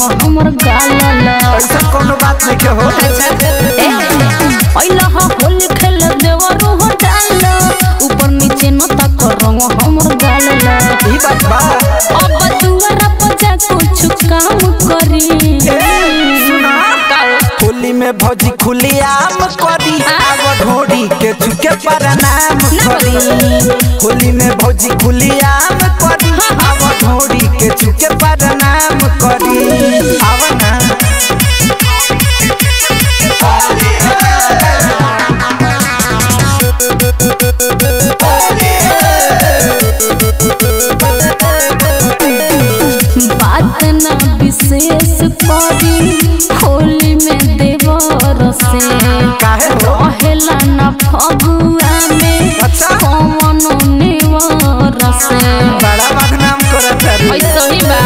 रंग हमर गाल ऐसा कोनो बात नहीं के हो ऐला हा होली खेल देवरू हो डाल ऊपर नीचे न तक रंग हमर गाल ई बात बा अब दुआरा पर जा कुछ काम करी सुना होली में भौजी खुली आम करी आगो ढोड़ी के चुके प्रणाम करी होली में भौजी खुली आम करी आगो ढोड़ी के चुके प्रणाम करी आवा ना बात ना विशेष करी होली में देवर से काहे हो रहेला ना फगुआ में अच्छा। कौन नेवर से बड़ा बदनाम करत है ऐसा ही बा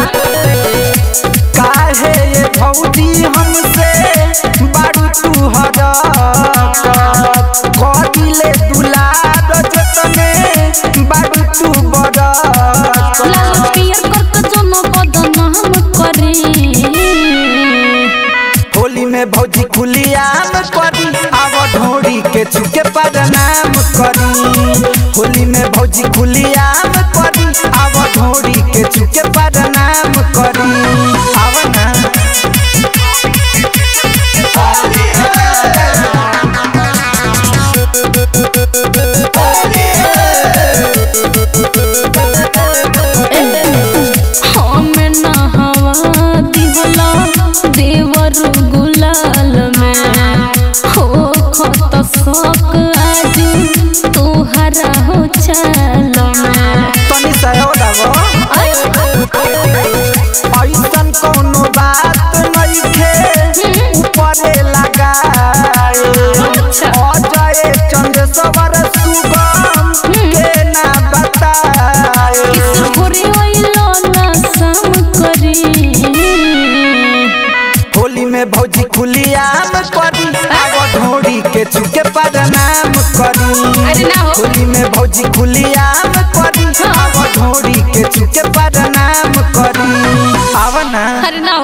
काहे ये भौजी हमसे बारू तू हरकत कदिले दुलार जतने बारू तू बड़कत लाल पियर करके जनो बदनाम करी होली में भौजी खुली आम करी आव ढोड़ी के चुके प्रणाम करी होली में भौजी खुली आम करी आव ढोड़ी के चुके प्रणाम करी आव ना हमें ना हवा दिहला देवर गुलाल में हो खत शौक आज तोहरा हो चाल में तनी सयो डागो ऐसन कोनो बात नइखे ऊपरे लगाए अजय चंद्रशवर सुगम के ना बताए किशोरी ओइलो ना सम करी होली में भौजी खुली आम करी आगो ढोड़ी के चुके प्रणाम करी अरे ना हो। होली में भौजी खुली आम करी आगो ढोड़ी के चुके प्रणाम करी आव ना अरे ना